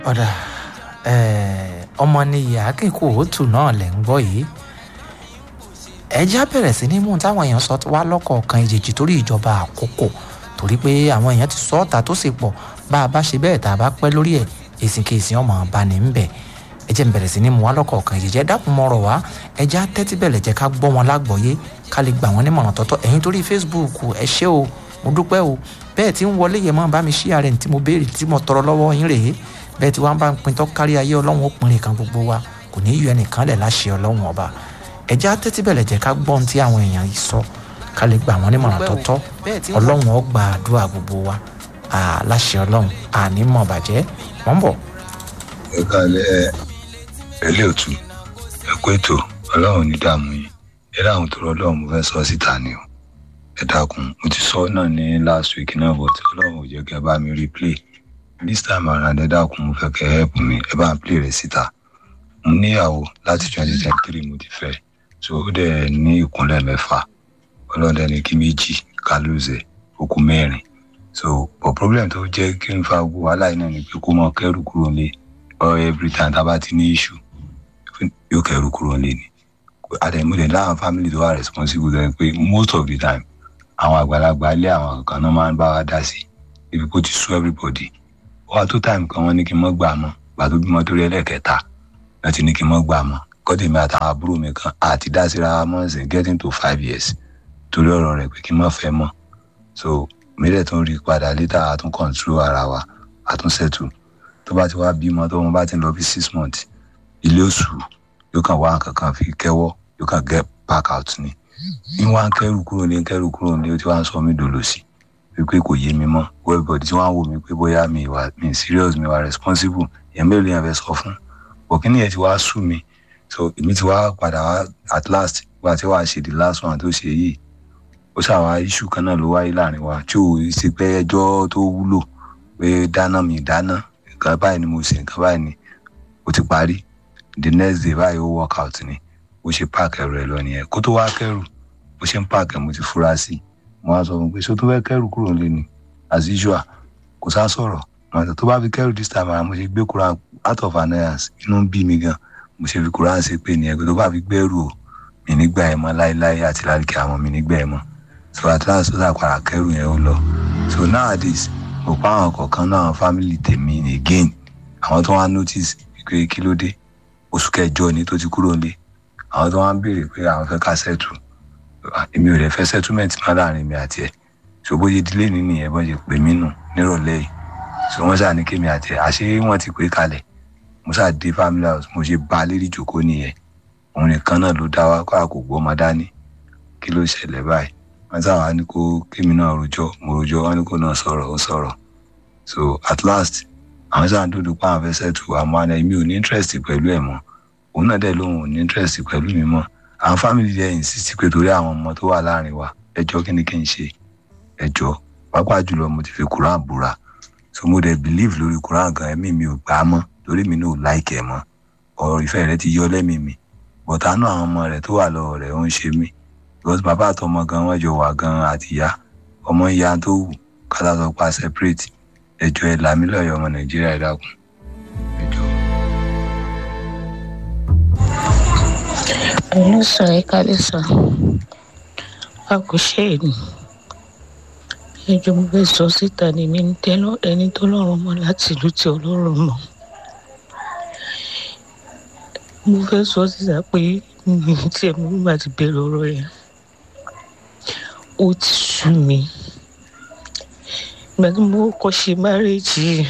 ọ̀dà ọmọ nìyí akínkù òótù náà lẹ̀ ń gbọ́ yìí ẹjẹ́ bẹ̀rẹ̀ sí ní mú táwọn èèyàn sọ wá lọ́kọ̀ọ̀kan ìjèjì torí ìjọba àkókò torí pé àwọn èèyàn ti sọ ọ́ta tó sì pọ̀ bá a bá ṣe bẹ́ẹ̀ tá a bá pẹ́ lórí ẹ̀ èsìn kèsì ọmọ bá ní ń bẹ̀ ẹjẹ́ ń bẹ̀rẹ̀ sí ní mú wá lọ́kọ̀ọ̀kan ìjèjì ẹ dákun mọ́rọ̀ wá ẹjẹ́ á tẹ́tí bẹ̀lẹ̀ jẹ́ ká gbọ́ wọn lágbọ̀ọ́yé ká lè gbà wọ́n nímọ̀ràn tọ́tọ́ ẹ̀yin torí Facebook ẹ ṣé o mo dúpẹ́ o bẹ́ẹ̀ tí ń wọlé yẹ mọ́ bá mi ṣí ààrẹ tí mo béèrè tí mo tọrọ lọ́wọ́ yín rèé bẹ́ẹ̀ tí wọ́n bá ń pin tọ́ kárí ayé ọlọ́run ó pinrin kan gbogbo wa kò ní í yọ ẹnìkan lẹ̀ láṣẹ ọlọ́run ọba ẹjẹ́ á tẹ́tí bẹ̀lẹ̀ jẹ́ ká gbọ́n tí àwọn èèyàn yìí sọ ká lè gbà wọ́n nímọ̀ràn tọ́tọ́ ọlọ́run ó gba àdúrà gbogbo wa láṣẹ ọlọ́run àní mọ̀ bàjẹ́ wọ́n bọ̀. ẹ káàlẹ́ ẹ ẹlẹ́ òtú ẹ kó ètò ọlọ́run ní dààmú yìí ẹ dáhùn tó rọ ọlọ́run mo fẹ́ sọ síta ni o ẹ dákun mo ti sọ náà ní last week náà but ọlọ́run ò jẹ́ kí ẹ bá mi replay this time around ẹ dákun mo fẹ́ kẹ́ help mi ẹ bá ń play rẹ̀ síta mo níyàwó láti twenty twenty three mo ti fẹ́ so ó dẹ̀ ní ìkúnlẹ̀ mẹ́fà ọlọ́run dẹ̀ ní kí méjì ká lóòzẹ̀ ó kú mẹ́rin so but problem tó jẹ́ kí n fa gbogbo wàhálà yìí náà ni pé kó mọ kẹ́rù kúrò lé or every time tá a bá ti ní issue yóò kẹ́rù kúrò lé ni àdèmúdè láwọn family tó wà responsible tó yẹ pé most of the time àwọn àgbàlagbà ilé àwọn kan náà máa ń bá wa dá sí ibi kó ti sú everybody wá tó time kan wọn ní kí n mọ́ gbà mọ́ gbà tó bímọ torí ẹlẹ́kẹta náà ti ní kí n mọ́ gbà mọ́ kọ́dé mi àtàwọn àbúrò mi kan àti dá síra mọ́ sí getting to five years torí ọ̀rọ̀ rẹ̀ pé kí n mọ́ fẹ́ mọ́ so mílẹ̀ tó ń rí padà létà àtún control ara wa àtún settle tó bá ti wá bímọ tó wọn bá ti lọ bí six months ilé oṣù yóò kàn wá nǹkan kan fi kẹ́wọ́ yóò kàn get back out ni ní wá ń kẹ́rù kúrò ní kẹ́rù kúrò ní ó ti wá ń sọ mí dòlò sí wípé kò yé mi mọ́ everybody tí wọ́n á wò mí pé bóyá mi wà mi serious mi wà responsible èèyàn mélòó yẹn fẹ́ sọ fún bọ̀kínì yẹn ti wá sú mi so èmi ti wá padà wá at last wá tí wàá ṣe the last one tó ṣe yìí ó ṣàwá issue kan náà ló wáyé láàrin wa tí ò ṣe pé ẹjọ́ tó wúlò pé dáná mi dáná nǹkan báyìí ni mo ṣe nǹkan báyìí ni ó ti parí the next day báyìí ó work out ni bó ṣe páàkì ẹrù ẹ lọ nìyẹn kó tó wá kẹrù bó ṣe ń páàkì ẹ mo ti fura sí i mo wá sọ fún un pé ṣé o tó fẹ́ kẹrù kúrò nílé ni as usual kò sá sọ̀rọ̀ màtà tó bá fi kẹrù this time around mo ṣe gbé Quran out of annoyance inú ń bí mi gan mo ṣe fi Quran ṣe pé nìyẹn pé tó bá fi gbẹ́rù o mi nígbà ẹ̀ mọ́ láéláé àti láríkẹ́ àwọn mi nígbà ẹ̀ mọ́ so at last ó sàpàrà kẹrù yẹn ó lọ so nowadays mo pa àwọn kọ̀ọ̀kan náà àwọn family tèmi again àwọn tó wá notice pé kí ló dé oṣù kẹjọ ni tó ti kúrò nílé àwọn tó wá ń béèrè pé àwọn fẹ́ ká settle èmi ò lè fẹ́ settlement má láàrin mi àti ẹ̀ so bó ṣe dílé ní nìyẹn bó ṣe pè mí nù nírọ̀lẹ́ yìí so wọ́n ṣáà ní kémi àti ẹ̀ àṣé wọ́n ti pè kalẹ̀ mo ṣáà dé family house mo ṣe bá a lérí ìjòkó nìyẹn òun nìkan náà ló dá wa kó àkókò ọmọ dání kí ló ṣẹlẹ̀ báyìí wọ́n ṣáà wá ní kó kémi náà rojọ́ mo rojọ́ wọ́n ní kó náà sọ̀rọ̀ ó sọ̀rọ̀ so at last àwọn ṣáà ń dúdú pa àwọn fẹ́ settle àmọ́ àná èmi ò ní interest pẹ̀lú ẹ̀ mọ́ òun náà dẹ̀ lóun ò ní interest pẹ̀lú mi mọ́ àwọn family dẹ̀ insist pé torí àwọn ọmọ tó wà láàrin wa ẹjọ́ kí ni kí n ṣe ẹjọ́ pàápàá jùlọ mo ti fi Quran búra so mo dẹ̀ believe lórí Quran gan ẹ̀mí mi ò gbà á mọ́ torí mi náà ò like ẹ̀ mọ́ ọ̀rọ̀ ìfẹ́ rẹ ti yọ lẹ́mìí mi but àánú àwọn ọmọ rẹ̀ tó wà lọ́wọ́ rẹ̀ ó ń ṣe mí because bàbá àtọmọ gan wọ́n jọ wà gan àti ìyá ọmọ ìyá tó wù kátà sọ pa separate ẹjọ́ ẹ̀ làmí lọ́yọ̀ ọmọ Nàìjíríà ẹ̀ dákun ẹjọ́. Hello sir, ẹ káalẹ́ sir. A kò ṣe é ní. Ẹjọ́ mo fẹ́ sọ síta ni mi ń tẹ́ ẹni tó lọ́rùn mọ́ láti ìlú tí ọlọ́run mọ̀. Mo fẹ́ sọ síta pé mi tí ẹ̀ mú nígbà tí bẹ̀rẹ̀ ọ̀rọ̀ yẹn. Ó ti sú mi. Ìgbà tí mo kọ́ ṣe márèèjì yìí,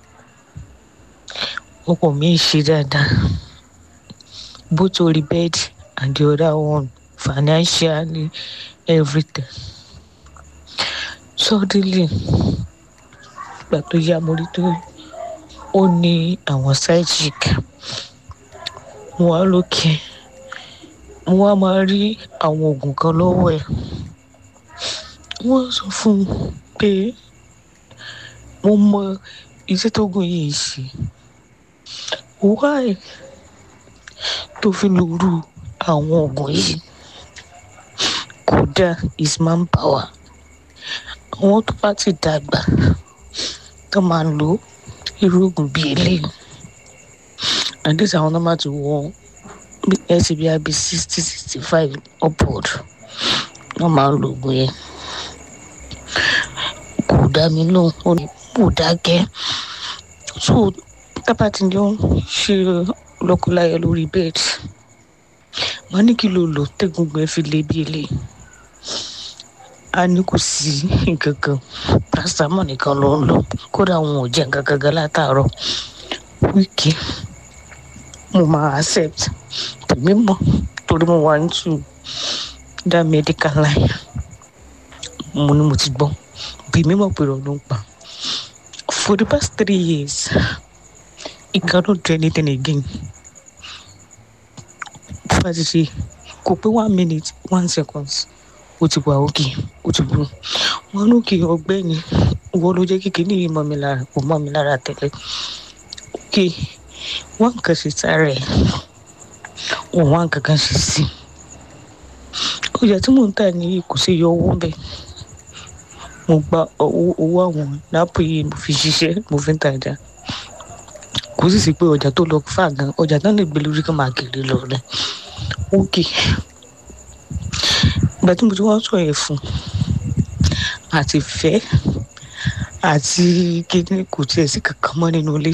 ọkọ mi ṣe dáadáa. Both orí bẹ́ẹ̀dì and the other one financially everything suddenly ìgbà tó yá mo rí tó ó ní àwọn side chick mo wá lókè mo wá máa rí àwọn oògùn kan lọ́wọ́ ẹ̀ wọ́n sọ fún un pé mo mọ iṣẹ́ tó gùn yìí ṣe why tó fi lóru àwọn oògùn yìí kódà is manpower àwọn tó bá ti dàgbà tó máa ń lo irú oògùn bíi eléyìí and this àwọn nọ́mbà ti wọ ẹsẹ̀ bí i sixty sixty five upward wọ́n máa ń lo oògùn yẹn kò dá mi lóhùn ó ní kò dákẹ́ so tábà tí jọ ń ṣe lọ́kọláya lórí bẹ́ẹ̀dì wọ́n ní kí ló lò tẹ́gungun ẹ̀ fi lé bí eléyìí a ní kò sí nǹkan kan paracetamol nìkan ló ń lò kódà wọn ò jẹ nǹkan kan gan látàárọ̀ wíìkì mo máa accept tèmi mọ̀ torí mo wà into that medical line mo ní mo ti gbọ́ bí mi mọ̀ pé ọdún ń pa for the past three years he cannot do anything again bá ti ṣe kò pé one minute one seconds ó ti wà òkè ó ti bú wọn lókè ọgbẹ́ni wọ́n ló jẹ́ kékeré yìí mọ́ mi lára kò mọ́ mi lára tẹ́lẹ̀ òkè wọ́n nǹkan ṣe sára ẹ̀ wọ́n wá nǹkan kan ṣe sí i ọjà tí mò ń tà ní kò sí yọ owó bẹ́ẹ̀ mo gba owó owó àwọn lápò yìí mo fi ṣiṣẹ́ mo fi ń tajà kò sì sí pé ọjà tó lọ fà gan ọjà náà lè gbé lórí kan máa kiri lọ rẹ òkè ìgbà tí mo ti wọ́n sọ yẹn fún àti fẹ́ àti kíní kò tiẹ̀ sí kankan mọ́ nínú ilé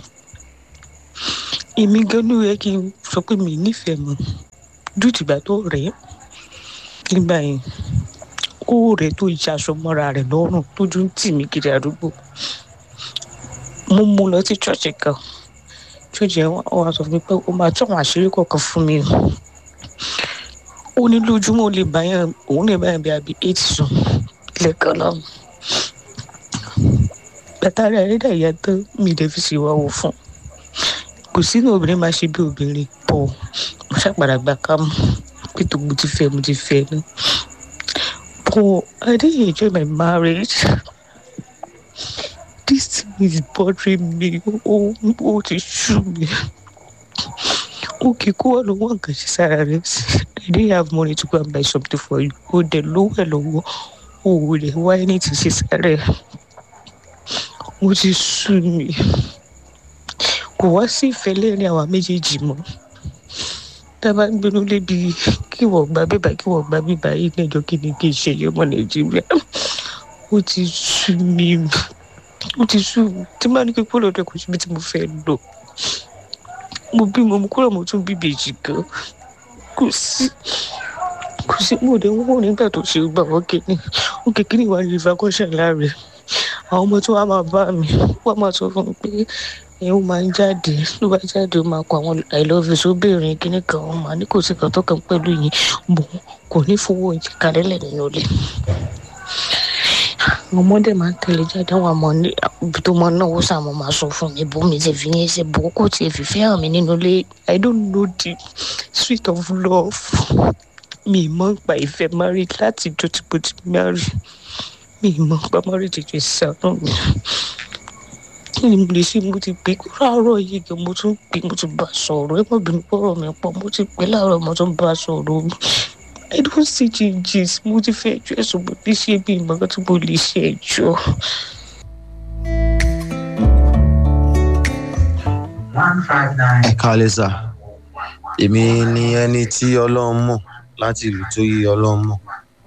èmi gan ló yẹ kí n sọ pé mi nífẹ̀ẹ́ mọ́ dùtìgbà tó rẹ̀ ẹ́ nígbà yẹn ó rẹ̀ tó ìṣe aṣọ mọ́ra rẹ̀ lọ́rùn tójú ń tì mí kiri àdúgbò mo mú lọ sí ṣọ́ọ̀ṣì kan ṣọ́ọ̀ṣì yẹn wọ́n wá sọ fún mi pé ó máa tún àwọn àṣírí kọ̀ọ̀kan fún mi ó ní lójúmọ́ ó lè bá yẹn òun lè bá yẹn bí abi eight sùn lẹ́ẹ̀kan náà bàtà rẹ̀ rí dàyà tán mi lè fi ṣèwà wò fún kò sínú obìnrin máa ṣe bí obìnrin pọ̀ mo ṣàpàdà gbà ká mú pé tó mo ti fẹ́ mo ti fẹ́ ní. But I didn't enjoy my marriage. This thing is bothering me. Ó ó ti sú mi. Okay, kó wà lọ́wọ́ nǹkan ṣe sára rẹ̀ sí. I didn't have money to go and buy something for you. Ó dẹ̀ lówó ẹ̀ lọ́wọ́. Ó ò lè wá ẹni tí ṣe sára ẹ̀. Ó ti sú mi. Kò wá sí ìfẹ́ lẹ́rìn àwa méjèèjì mọ́ tábà ń gbénú lébi kí wọ́n gba bíbá kí wọ́n gba bíbá yìí lẹ́jọ́ kí ni kí n ṣe yọmọ nàìjíríà ó ti sú mi ó ti sú mi tí máa ní kí kúrò lọ́dọ̀ kò síbi tí mo fẹ́ lọ mo bímọ mo kúrò mo tún bí ìbejì gan kò sí kò sí mo dé wọ́n nígbà tó ṣe gbà wọ́n kéde ó kékeré ìwà ní ìfakọ́ṣẹ́ láàrẹ̀ àwọn ọmọ tí wọ́n á máa bá mi wọ́n máa sọ fún mi pé ẹ ó máa ń jáde ló bá jáde ó máa kọ àwọn i love you sóbìnrin kíní kan ó máa ní kò sí kan tó kàn pẹ̀lú yìí bò kò ní fowó oúnjẹ kalẹ́lẹ̀ nínú ilé àwọn ọmọdé máa ń tẹ̀lé jáde àwọn àmọ́ ní ibi tó máa náwó sàmọ́ máa sọ fún mi bó mi ti fi yẹn ṣe bò kò tiẹ̀ fi fẹ́ hàn mí nínú ilé i don't know the sweet of love mi mọ̀ nípa ìfẹ́ marriage láti jọ tí mo ti marry mi mọ̀ nípa marriage jẹ́ sànú mi kí ni mo lè ṣe mo ti pè láàárọ̀ yìí gan mo tún pè mo ti bá a sọ̀rọ̀ ẹ má bínú pọ̀rọ̀ mi pọ̀ mo ti pè láàárọ̀ mo tún bá a sọ̀rọ̀ i don't see changes mo ti fẹ́ ẹjọ́ ẹ̀sùn mo ti ṣe bí ìmọ̀ràn tí mo lè ṣe ẹjọ́. ẹ káalẹ́ sà èmi ni ẹni tí ọlọ́run mọ̀ láti ìlú tó yí ọlọ́run mọ̀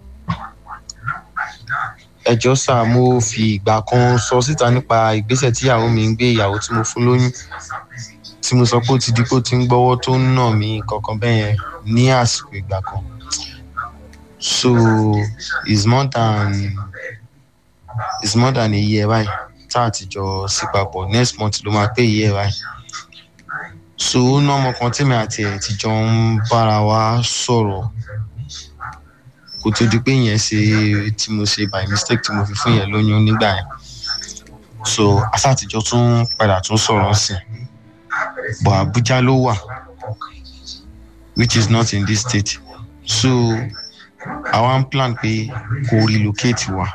ẹjọ́ sà mo fi ìgbà kan sọ síta nípa ìgbésẹ̀ tí ìyàwó mi ń gbé ìyàwó tí mo fún lóyún tí mo sọ pé ó ti di pé ó ti ń gbọ́wọ́ tó ń nà mí kankan bẹ́ẹ̀ yẹn ní àsìkò ìgbà kan so it's more than it's more than a year báyìí tá a ti jọ sí papọ̀ next month ló máa pé a year báyìí so ó ná ọmọ kan tèmi àti ẹ̀ ti jọ ń bára wa sọ̀rọ̀ kó tó di pé yẹn ṣe tí mo ṣe by mistake tí mo fi fún yẹn lóyún nígbà yẹn so asátijọ́ tún padà tún sọ̀rọ̀ sí but abuja ló wà which is not in this state so àwa ń plan pé kó relocate wa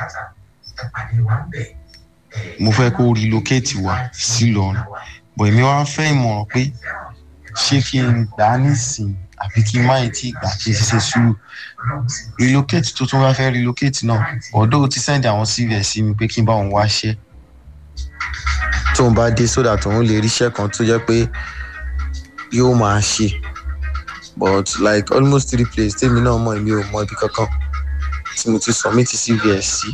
mo fẹ́ kó relocate wa sí lọ́run but èmi wá fẹ́ ìmọ̀ràn pé ṣé kí n gbà á nísìnyí àbí kí n má yìí tí ìgbà kí n ṣiṣẹ́ sùúrù relocate tó tún wá fẹ́ relocate náà ọ̀dọ́ ti send àwọn cv ẹ̀ sí mi pé kí n bá òun wá ṣẹ́ tóun bá dé sódà tóun lè ríṣẹ́ kan tó jẹ́ pé yóò máa ṣe but like almost three places tèmi náà mọ̀ èmi ò mọ ibi kankan tí mo ti submit cvs sí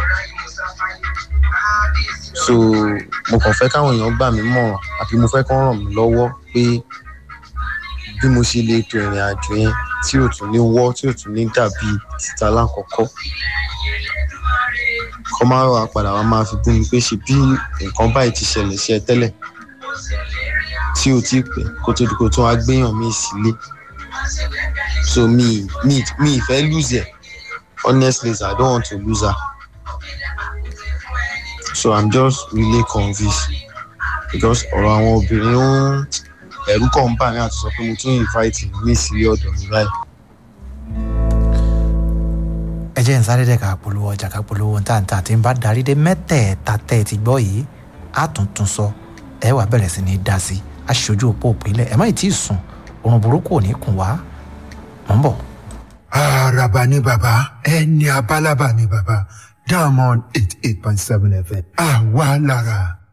so mo kàn fẹ́ káwọn èèyàn gbà mí mọ̀ràn àbí mo fẹ́ kán ràn mí lọ́wọ́ pé bí mo ṣe lè to ìrìn àjò yẹn tí ò tún ní wọ́ tí ò tún ní dàbí títa lákọ̀ọ́kọ́ kọ́ máa wà padà wá máa fi bú mi pé ṣe bí nǹkan báyìí ti ṣẹlẹ̀ sí ẹ tẹ́lẹ̀ tí o ti pẹ́ kó tó di kó tó wá gbéyàn mí sílé so mi mi mi ìfẹ́ lose ẹ̀ honestly i don't want to lose her so i'm just really convinced because ọ̀rọ̀ àwọn obìnrin ó ń ẹ̀rú kàn ń bà mí àti sọ pé mo tún invite mi sílé ọ̀dọ̀ mi báyìí. ẹ jẹ́ ń sáré dẹ̀ ká polówó ọjà ká polówó ntàntà tí ń bá darí dé mẹ́tẹ̀ẹ̀ta tẹ́ ẹ ti gbọ́ yìí á tún tún sọ ẹ wà bẹ̀rẹ̀ sí ní dá sí aṣojú òpó òpínlẹ̀ ẹ má ì tí ì sùn oorun burúkú ò ní kùn wá mọ̀ ń bọ̀. Àràbà ni bàbá ẹni abálábà ni bàbá Diamond eight eight point seven FM àwa lára.